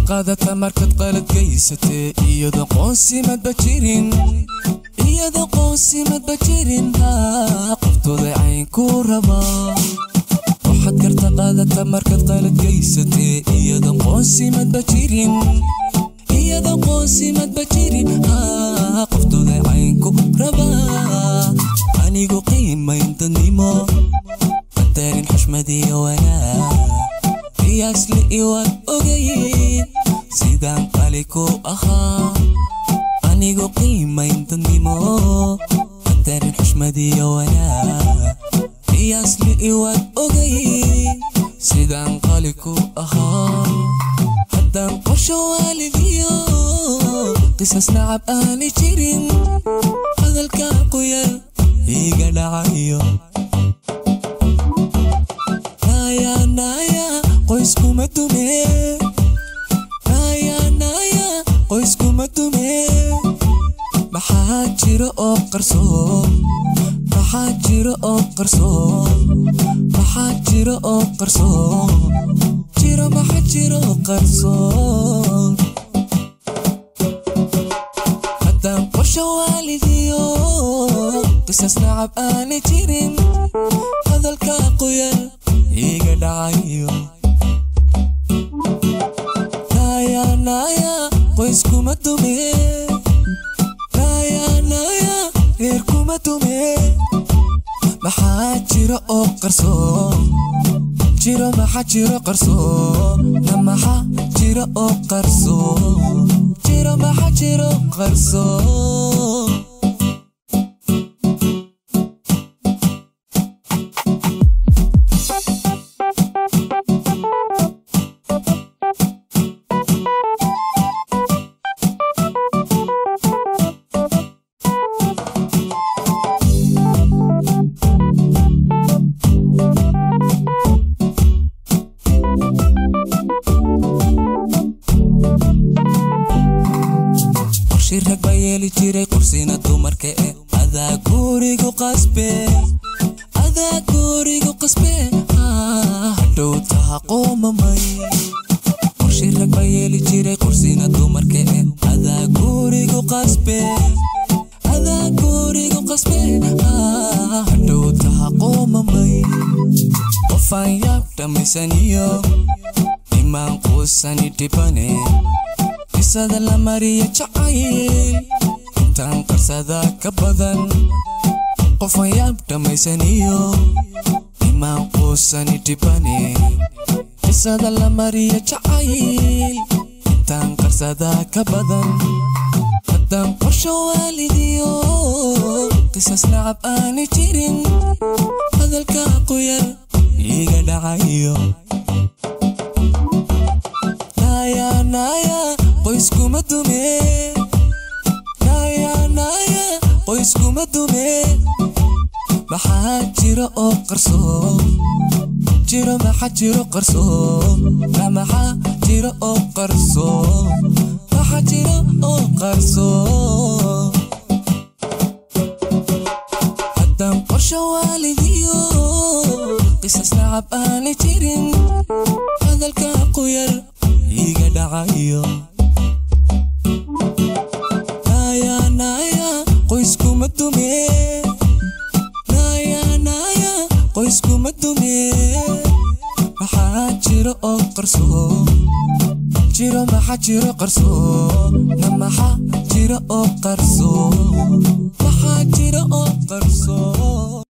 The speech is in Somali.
qaadata markad qalad gaysatee iyada qoonsimadba jirin iyada qoonsimadba jirin haa qoftooda caynku rabaa waxaad garta qaadata markad qalad gaysatee iyada qoonsimadba jirin iyada qoonsimadba jirin haa qoftooda caynku rabaa anigu qiimayn dadnimo qadarin xushmadiyo wanaag qiyaasli iwaad ogayn sidaan qali ku ahaa anigu qiimayn dadnimo qadarin xushmadiyo wanaag qiyaasli iwaad ogayn sidaan qali ku ahaa haddaan qorsho waalidiyo qisas nacab aani jirin hadalka quyar iga dhacayo naya naya qoyskuma dume naya naya qoyskuma dume maxaa jiro oo qarsoon maxaa jiro oo qarsoon maxaa jiro oo qarsoon jiro maxaa jiro qarsoon haddaan qorsho waalidiyo qisas nacab aani jirin hadalka qoyan iga dhacayo naya naya qoyskuma dume naya naya reer kuma dume maxaa jiro oo qarsoon jiro maxaa jiro qarsoon na maxaa jiro oo qarsoon jiro maxaa jiro qarsoon qorshi rag baa yeeli jiray qursina dumarka e adaa gurigu qasbe adaa gurigu qasbe haa, hadhow taha qoomamay qorshi rag baa yeeli jiray qursina dumarka e adaa gurigu qasbe adaa gurigu qasbe haa, hadhow taha qoomamay qofaan yaab dhammaysaniyo imaan quusani dhibane qisada la mariya jacayl intaan qarsada ka badan qofan yaab dhammaysaniyo imaan quusani dhibane qisada la mariya jacayl intaan qarsada ka badan haddaan qorsho waalidiyo qisas nacab aani jirin hadalka qoyar iga dhacayo naya naya qoyskuma dume naya naya qoyskuma dume maxaa jiro oo qarsoon jiro maxaa jiro qarsoon na maxaa jiro oo qarsoon maxaa jiro oo qarsoon haddaan qorsho waalidiyo qisas nacab aani jirin hadalka qoyar iga dhacayo naya naya qoyskuma dume naya naya qoyskuma dume maxaa jiro oo qarsoon jiro maxaa jiro qarsoon na maxaa jiro oo qarsoon maxaa jiro oo qarsoon